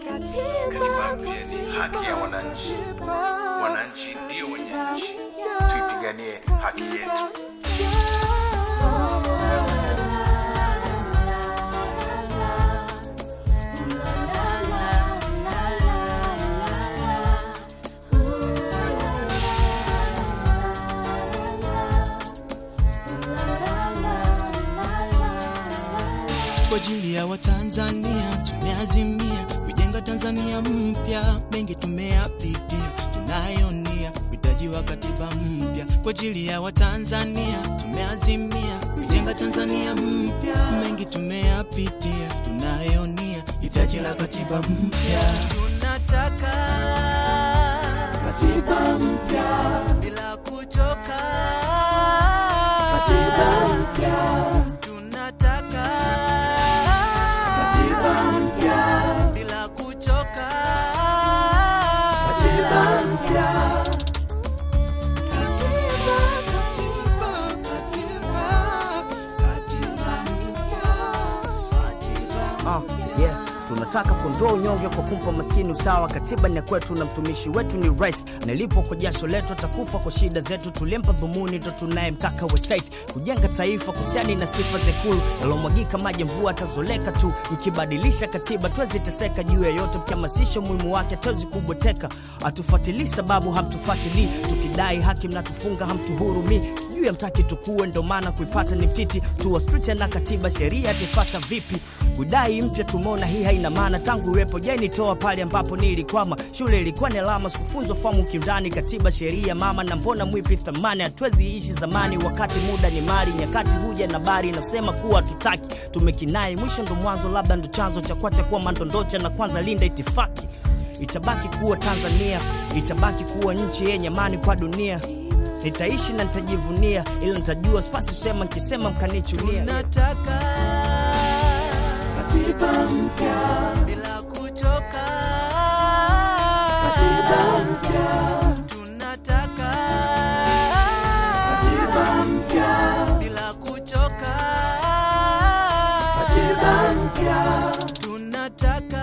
Katiba mpya ni haki ya wananchi. Wananchi ndio wenye nchi, tuipiganie haki yetu. kwa ajili ya Watanzania tumeazimia kujenga Tanzania mpya, mengi tumeyapitia, tunayonia uhitaji wa katiba mpya. Kwa ajili ya Watanzania tumeazimia kujenga Tanzania mpya, mengi tumeyapitia, tunayonia hitaji la katiba mpya. Tunataka katiba mpya bila kuchoka, katiba mpya tunataka katiba mpya bila kuchoka, katiba mpya, katiba, katiba, katiba, katiba mpya, katiba Ah, yeah. Tunataka kuondoa unyonge kwa kumpa maskini usawa. Katiba ni ya kwetu na mtumishi wetu ni rais, analipo kwa jasho letu, atakufa kwa shida zetu. Tulimpa dhumuni, ndo tunayemtaka wesite kujenga taifa kusiani na sifa zekulu yalomwagika maji mvua atazoleka tu. Mkibadilisha katiba twezi teseka juu ya yote, mkihamasisha umuhimu wake twezi kubweteka. Hatufuatilii sababu hamtufuatilii, tukidai haki mnatufunga hamtuhurumi. Sijui hamtaki tukue, ndo maana kuipata ni mtiti. Tuwa street na katiba, sheria tifata vipi? Budai mpya tumeona hii haina maana tangu iwepo jainitoa pale ambapo nilikwama. Shule ilikuwa ni alama, sikufunzwa famu kiundani, katiba sheria mama, na mbona mwipi thamani? Hatuwezi ishi zamani, wakati muda ni mali, nyakati huja na bari nasema kuwa tutaki, tumekinai mwisho ndo mwanzo, labda ndo chanzo cha kwacha kuwa mandondocha, na kwanza linda itifaki itabaki kuwa Tanzania, itabaki kuwa nchi yenye amani kwa dunia. Nitaishi na nitajivunia, ila nitajua spasi kusema, nkisema mkanichunia. Tunataka katiba mpya bila kuchoka, katiba mpya tunataka katiba mpya bila kuchoka, katiba mpya tunataka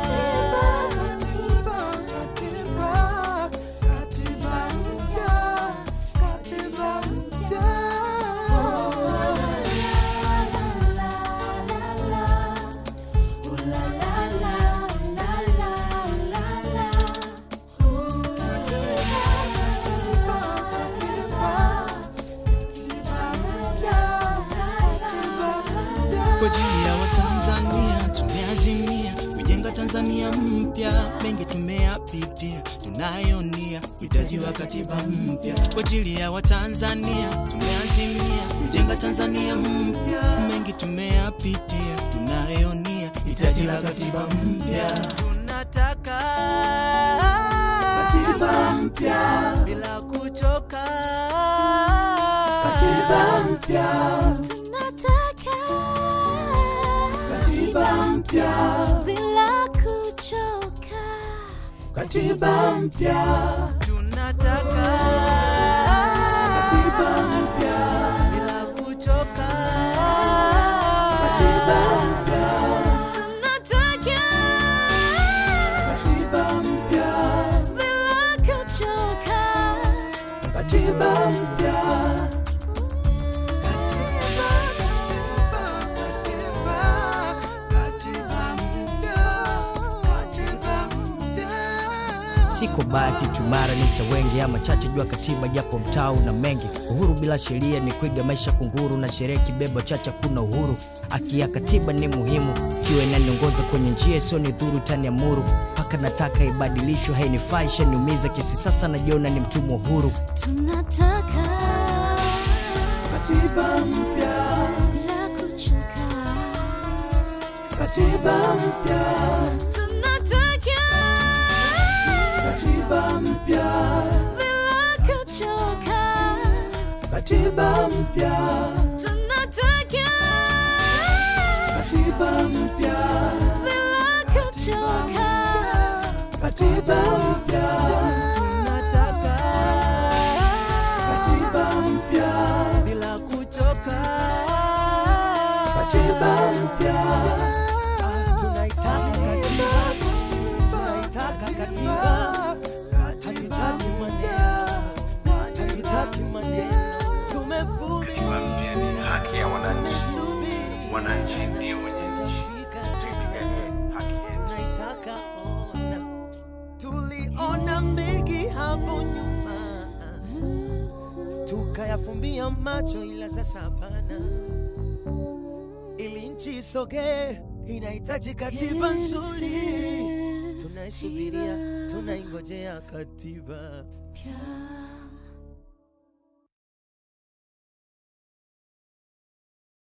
kwa ajili ya Watanzania tumeazimia kujenga Tanzania mpya, mengi tumeyapitia, tunayonia uhitaji wa katiba mpya. Kwa ajili ya Watanzania tumeazimia kujenga Tanzania mpya, mengi tumeyapitia, tunayonia hitaji la katiba mpya. Tunataka katiba mpya bila kuchoka, katiba mpya katiba mpya, bila kuchoka katiba mpya, tunataka katiba mpya bila kuchoka, katiba mpya, tunataka katiba mpya, bila kuchoka katiba mpya. Siko baya kichumara ni cha wengi ama chache, jua katiba japo mtaa na mengi. Uhuru bila sheria ni kuiga maisha kunguru, na sherehe kibeba chacha kuna uhuru. Haki ya katiba ni muhimu, kiwa inaniongoza kwenye njia isiyo ni dhuru taniamuru mpaka nataka ibadilishwe, hainifai shaniumiza kesi, sasa najiona ni mtumwa huru. tunataka Katiba mpya, bila kuchoka katiba mpya, tunataka katiba mpya, bila kuchoka katiba mpya, tunataka katiba mpya, bila kuchoka katiba mpya, tunataka katiba mpya bila kuchoka, katiba mpya, tunaitaka katiba wananchi ndio wenye nchi tuipiganie haki yetu tunaitaka ona. Tuliona mengi hapo nyuma, tukayafumbia macho, ila sasa hapana. Ili nchi isogee, inahitaji katiba nzuri. Tunaisubiria, tunaingojea katiba. Pia